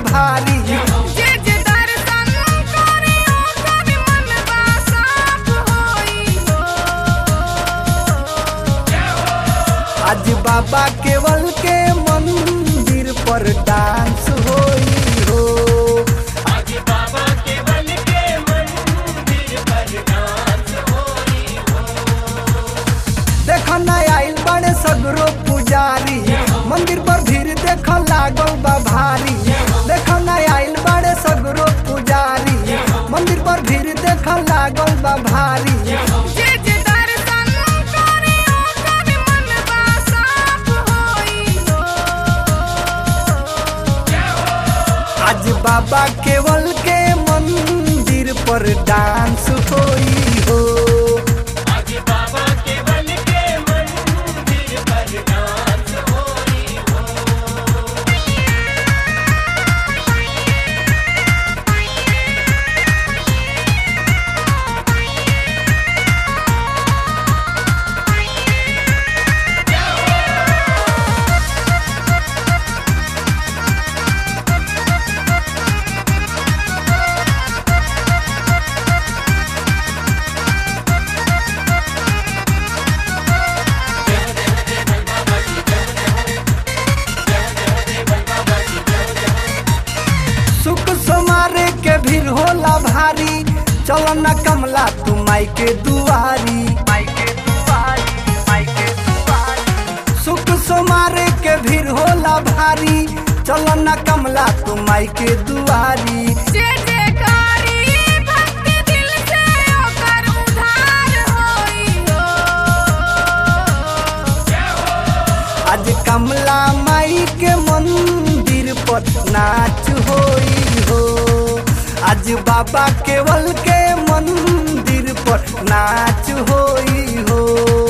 भारी जे जे दर्शन करे ओकर मनवा साफ होई हो आज बाबा केवल के मंदिर पर डांस होई हो देख न आइल बड़े सगरो पुजारी मंदिर पर भीड़ देख लागल बा भारी देख न आइल बड़े सगरो पुजारी मंदिर पर भीड़ देख लागल बा भारी जे जे दर्शन करे ओकर मनवा साफ होई हो आज बाबा केवल के मंदिर पर डांस होई हो सुख समारे के भीड़ होला भारी चलो न कमला तू माई के दुआरी माई के दुआरी माई के दुआरी सुख समारे के भीड़ होला भारी चलो न कमला तू माई के दुआरी जे जे कारी भक्ति दिल से ओकर उधार होई हो आज कमला माई के मंदिर पर नाच होई हो आज बाबा केवल के मंदिर पर नाच होई हो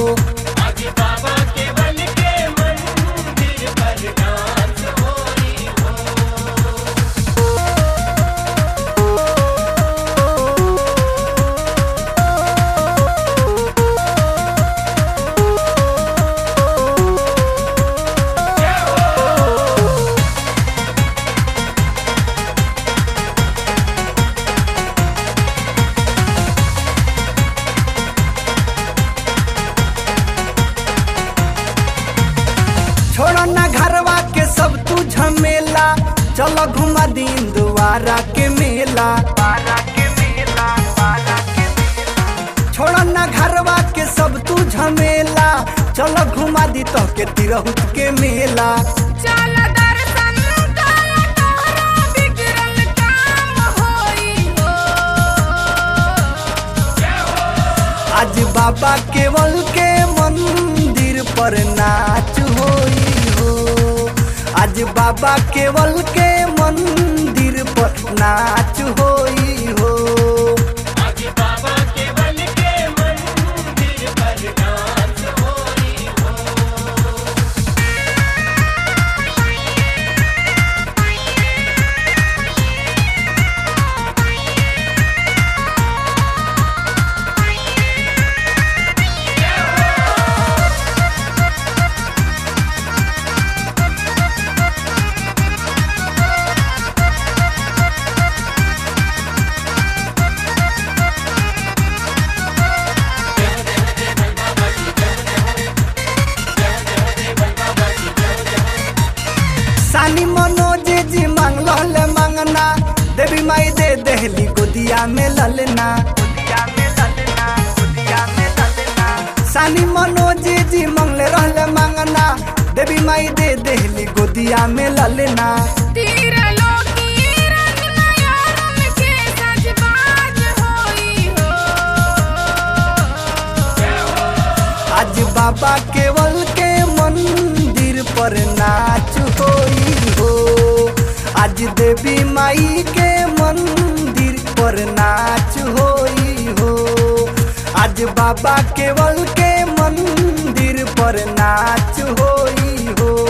छोड़ो ना घरवा के सब तू झमेला चलो घुमा दिन दुआरा के मेला छोड़ो ना घरवा के सब तू झमेला चलो घुमा दी तो के तिरहुत के मेला चल दर्शन कर तोहरा बिगड़ल काम होई हो आज बाबा केवल के मंदिर पर नाच होई हो आज बाबा केवल के मंदिर पर नाच होई हो सानी मनोज जी मांगल मांगना देवी माई दे देहली गोदिया में ललना सानी मनोज जी मंगले रहले मांगना देवी माई दे देहली गोदिया में ललना तीर लोकी रंगना यारन के सजबाज होई हो आज बाबा केवल के मंदिर पर नाच होई हो आज देवी माई के मंदिर पर नाच होई हो आज बाबा केवल के मंदिर पर नाच होई हो